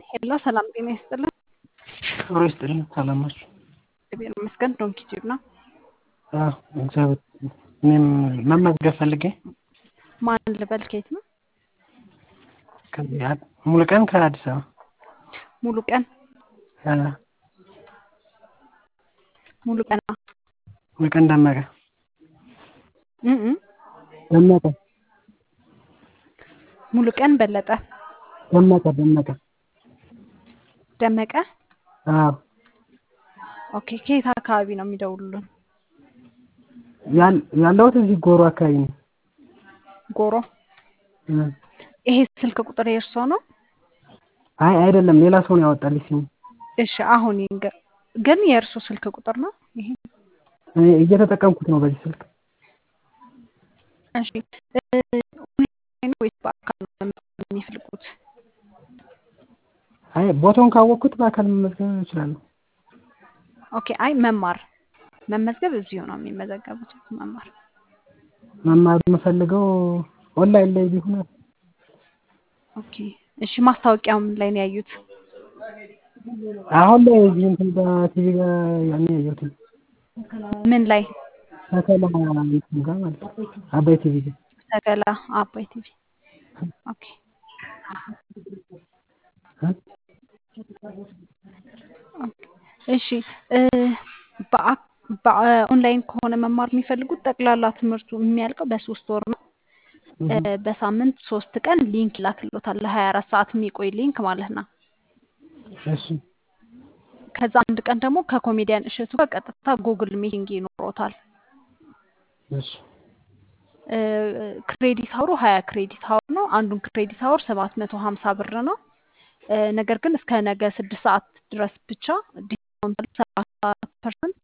ሄሎ ሰላም ጤና ይስጥልን። ክብሩ ይስጥልን። ሰላም ናችሁ? እግዚአብሔር ይመስገን። ዶንኪ ቲዩብ ነው። አዎ እግዚአብሔር እኔም መመዝገብ ፈልጌ ማን ልበል? ከየት ነው? ከዚህ አ- ሙሉ ቀን ከአዲስ አበባ ሙሉ ቀን አ፣ ሙሉ ቀን ሙሉ ቀን ደመቀ እ እ ደመቀ ሙሉ ቀን በለጠ ደመቀ ደመቀ ደመቀ። አዎ ኦኬ ከየት አካባቢ ነው የሚደውሉልን? ያል- ያለሁት እዚህ ጎሮ አካባቢ ነው። ጎሮ። እ፣ ይሄ ስልክ ቁጥር የእርሶ ነው? አይ አይደለም ሌላ ሰው ነው ያወጣልኝ ስሙ። እሺ አሁን ይንገ- ግን የእርሶ ስልክ ቁጥር ነው ይሄ? እኔ እየተጠቀምኩት ነው በዚህ ስልክ። እሺ እ፣ ኦንላይን ወይስ በአካል ነው መመዝገብ የሚፈልጉት? አይ ቦታውን ካወቅኩት በአካል መመዝገብ እችላለሁ። ኦኬ አይ መማር መመዝገብ እዚሁ ነው የሚመዘገቡት። መማር መማር የምፈልገው ኦንላይን ላይ ቢሆን ኦኬ እሺ ማስታወቂያው ምን ላይ ነው ያዩት? አሁን ላይ እዚህ እንትን በቲቪ ጋር ያኔ ያየሁት ምን ላይ? ተከላ እንትን ጋር ማለት ነው አባይ ቲቪ ጋር ተገላ አባይ ቲቪ። ኦኬ እ? እሺ እ፣ በአ- በኦንላይን ከሆነ መማር የሚፈልጉት ጠቅላላ ትምህርቱ የሚያልቀው በሶስት ወር ነው። እ፣ በሳምንት ሶስት ቀን ሊንክ ይላክሎታል ለሀያ አራት ሰዓት የሚቆይ ሊንክ ማለት ነው። እሺ ከዛ አንድ ቀን ደግሞ ከኮሜዲያን እሸቱ ጋር ቀጥታ ጉግል ሚቲንግ ይኖሮታል። እሺ እ፣ ክሬዲት አወሩ ሀያ ክሬዲት አወር ነው። አንዱን ክሬዲት አወር ሰባት መቶ ሀምሳ ብር ነው። እ፣ ነገር ግን እስከ ነገ ስድስት ሰዓት ድረስ ብቻ ዲስካውንት ሰላሳ ፐርሰንት